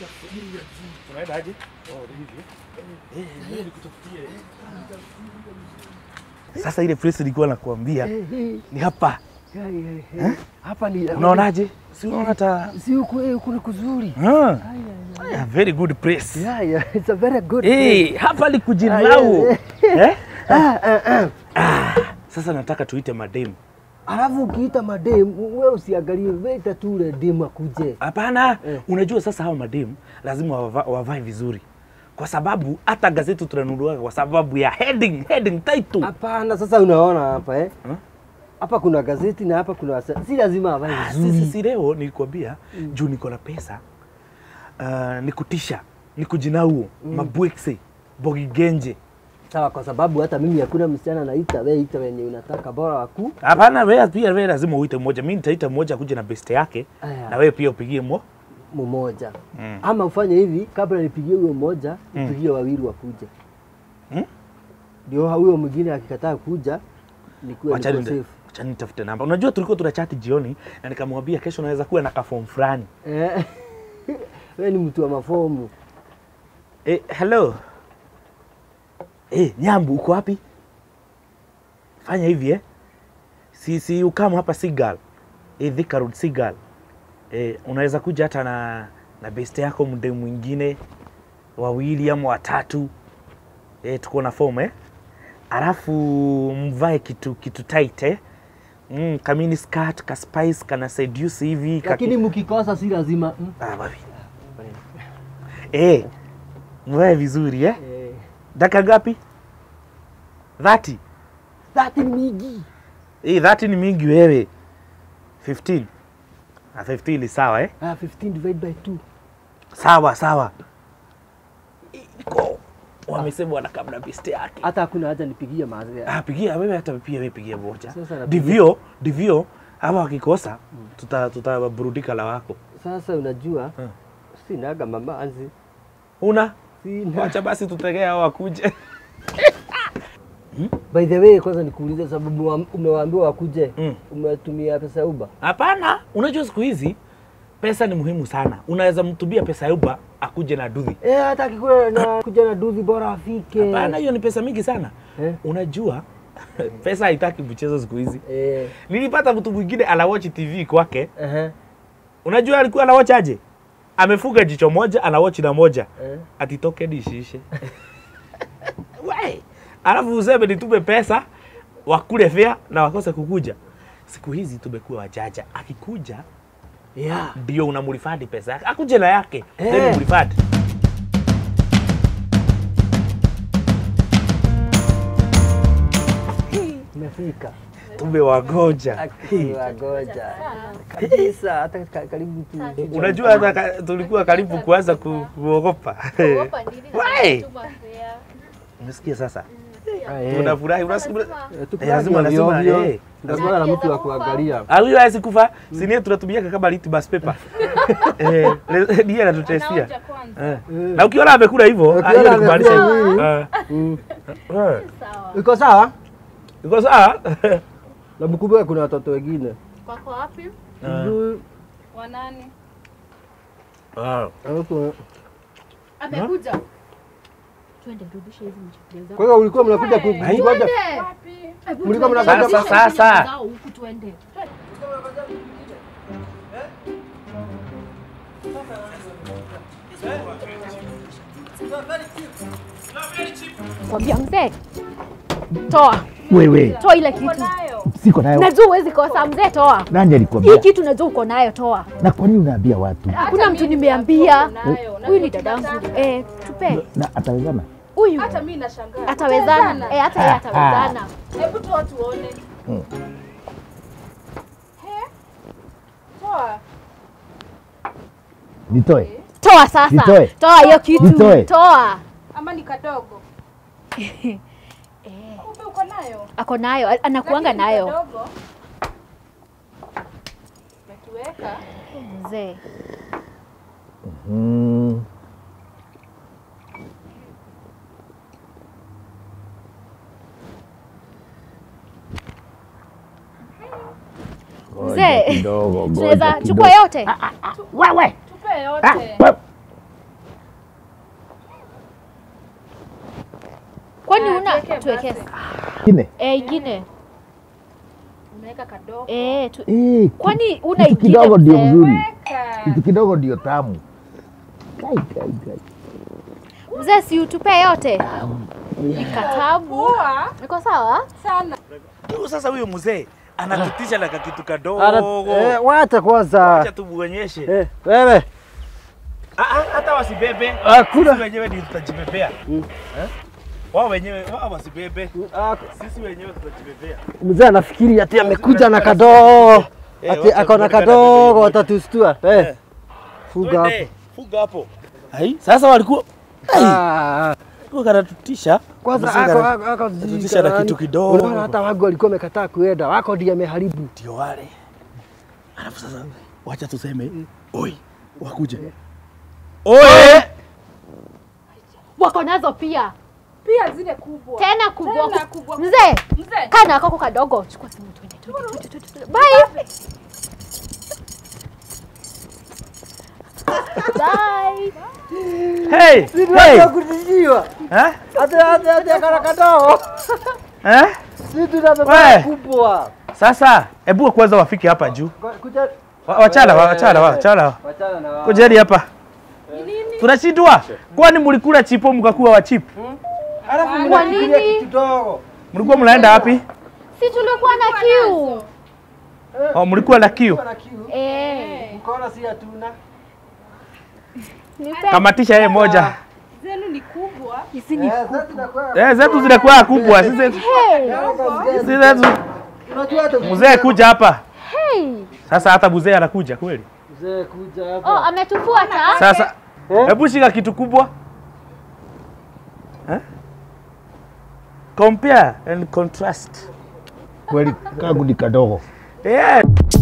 Unaenda aje? Oh, hivi. Eh, mimi nikutafutie. Sasa ile place nilikuwa nakuambia ni hapa. Hapa ni Unaonaje? Si unaona hata si huku eh, huku ni kuzuri. Ah. Yeah, very good place. Yeah, yeah, it's a very good. Eh, hapa ni kujilau. Ah, yeah, Eh? Ah, Sasa nataka tuite madem. Alafu ukiita madem, wewe usiangalie, wewe tu ule dem akuje. Hapana, Eh. unajua sasa hao madem lazima wava- wavae vizuri, kwa sababu hata gazeti tunanunua kwa sababu ya heading, heading title. Hapana, sasa unaona hapa eh? Huh? Hapa kuna gazeti na hapa kuna wasa- si lazima avae Ah, vizuri. Sisi si leo nilikwambia juu niko na pesa uh, nikutisha nikujinauo mm. mabwekse bogigenje. Sawa, kwa sababu hata mimi hakuna msichana naita, wewe ita wenye unataka, bora waku. Hapana, wewe pia wewe lazima uite mmoja. Mimi nitaita mmoja kuja na best yake Aya. na wewe pia upigie mo. mmoja Mm. ama ufanye hivi, kabla nipigie huyo mmoja, nipigie wawili wakuje, Mm? ndio huyo mwingine akikataa kuja nikuwe Wacha niko nita- safe. wacha nitafute namba. Unajua tulikuwa tunachati jioni na nikamwambia kesho naweza kuwa na kaform fulani. Eh, wewe ni mtu wa mafomu. Eh, hello. Eh, Nyambu uko wapi? Fanya hivi eh. Si si ukamu hapa Sigal. Eh, Thika Road Sigal. Eh, unaweza kuja hata na na best yako mde mwingine wawili ama watatu. Eh, tuko na form eh. Alafu mvae kitu kitu tight eh. Mm, kamini skirt, ka spice, kana seduce hivi. kaki- Lakini mkikosa si lazima mm. Ah, babi. Eh, mvae vizuri eh. eh, Daka ngapi? 30. dhati ni mingi. Eh, 30 ni mingi wewe. 15. Ah, 15 ni sawa eh? Ah, 15 divide by 2. Sawa sawa. Iko. Wamesema wanakamna best yake. Hata hakuna haja nipigie mazee. Ah, pigia wewe hata pia wewe pigia moja. Sasa napigia. Divyo, divyo hawa wakikosa tuta tutaburudika la wako. Sasa unajua Hmm. sinaga mamanzi. Una? Sina. Wacha basi tutegee hao wakuje. By the way, kwanza nikuulize sababu wa- umewaambiwa wakuje. Mm. Umetumia pesa ya Uber? Hapana, unajua siku hizi pesa ni muhimu sana. Unaweza mtubia pesa ya Uber akuje na duthi. Eh, hata akikuwa na kuja na duthi bora afike. Hapana, hiyo ni pesa mingi sana. Eh? Unajua pesa haitaki mchezo siku hizi. Eh, Nilipata mtu mwingine anawatch TV kwake. ehe, Unajua alikuwa anawatch aje? Amefuga jicho moja, anawatch na moja. eh. Atitoke dishishe. We, alafu useme nitume pesa wakule fea na wakose kukuja. Siku hizi tumekuwa wajaja. Akikuja Yeah. ndio unamrifadi pesa yake, akuje na yake Eh. then mrifadi. Imefika. Tumewagoja. Akiwagoja. Kabisa hata ka- karibu tu. Unajua hata ka- tulikuwa karibu kuanza ku- kuogopa. Wai! Umesikia sasa? Ah, eh. Tunafurahi. Unasikia? Eh, Eh, tuko lazima ovyo lazima ovyo. eh. Tunakuwa na mtu wa kuangalia. Aliyo hawezi kufa. Sinia tunatumiaka kama litmus paper. Eh, le- ndiye anatutestia. Eh. Na ukiona amekula hivyo, Ukiona hiyo ni kumaanisha amekula hivyo. hivi. Eh. Mm. Eh. Iko sawa? Iko sawa? Na mkumbuke kuna watoto wengine. Wako wapi? Eh. Sijui, Wanani? Ah. alafu- Amekuja. Twende rudisha hizi mchukulia zako. Kwa hiyo ulikuwa mnakuja ku- Ai. kungoja Wapi? Mlikuwa mnakuja Sasa, sasa. Huku twende. Kwambia mzee, toa Wewe toa ile kitu. siko nayo. Najua huwezi kosa mzee, toa Nani hii alikwambia? kitu, najua uko nayo, toa. Na kwa nini unaambia watu? Hakuna mtu nimeambia. Huyu ni dadangu. Eh, tupe Na atawezana? huyu Hata mimi nashangaa. atawezana. Eh, hata yeye atawezana. Hebu toa tuone. Mm. He? Toa. Nitoe. Toa sasa, Nitoe. toa hiyo kitu, Nitoe. toa. Ama ni kadogo. Kumbe uko nayo. Ako nayo, anakuanga Lakini ni nayo Kadogo. Nakiweka. mzee. Mm. Ngoja Mzee, kidogo, ngoja Tunaweza kidogo. chukua yote. Wewe. Tupe Ah, yote. we- Kwani una Tuweke tuweke basi. Kine. eh ingine. Unaweka kadogo. Eh tu, Eh, kwani una kitu ingine? kidogo ndio mzee? mzuri. Weka. Kitu kidogo ndio tamu. Kai, kai, kai. Mzee si utupe yote. Katabu. Poa Niko sawa? sana. Huyu sasa huyu mzee anatutisha na kakitu Ana- kadogo. eh, Wacha kwanza. Acha tumuonyeshe. Eh, Wewe Ah, ah, Hata wasibebe. Hakuna. Sisi wenyewe ndio tutajibebea. Eh? Wao wenyewe wao wasibebe. ah, Sisi wenyewe tutajibebea. mzee anafikiri ati amekuja na kadogo. Eh, Ati wacha ako na tuonekane kadogo vile. watatustua. Eh. Eh. Fuga Twende, hapo. Fuga hapo. Ai, sasa walikuwa Ah, walikuwa kanatutisha. Kwanza Mzee ako kana- ako ako Tutisha na kitu kidogo. Unaona hata wangu walikuwa wamekataa kuenda, wako ndiye ameharibu. ndio wale. Alafu sasa wacha tuseme oi, wakuje. Oi! Wako nazo pia. Pia zile kubwa. Tena kubwa. Tena kubwa. Mzee, Mzee. kana kako kadogo. Chukua simu twende twende twende, twende. twende. Bye. Bye. Hey! Hey! kutishiwa. Eh? Hata hata hata kana kadogo. Eh? Sisi tunabeba We. kubwa. Sasa hebu kwanza wafike hapa juu. Kuja Wa- Wachala, wa- wachala, wa- wachala. wachana na wao. Kujeni hapa. Tunashindwa. Kwani mlikula chipo mkakuwa wa chip? Alafu Kwa mnafikiria nini? kitu dogo. Mlikuwa mnaenda wapi? Si tulikuwa na kiu. Oh, mlikuwa na kiu. Kuna kiu. Eh. Mkono si hatuna. Nipe. Kamatisha yeye moja. Zenu ni kubwa. Hizi ni Eh, sasa tunakuwa. Eh, zetu zinakuwa kubwa. Sisi Hey. sisi zetu. Unajua hata Mzee kuja hapa. Hey. Sasa hata mzee anakuja kweli. Mzee kuja Oh, hapa. ametufuata. Sasa Eh? hebu shika kitu kubwa. Eh? Compare and contrast. Kweli kangu ni kadogo. Yeah.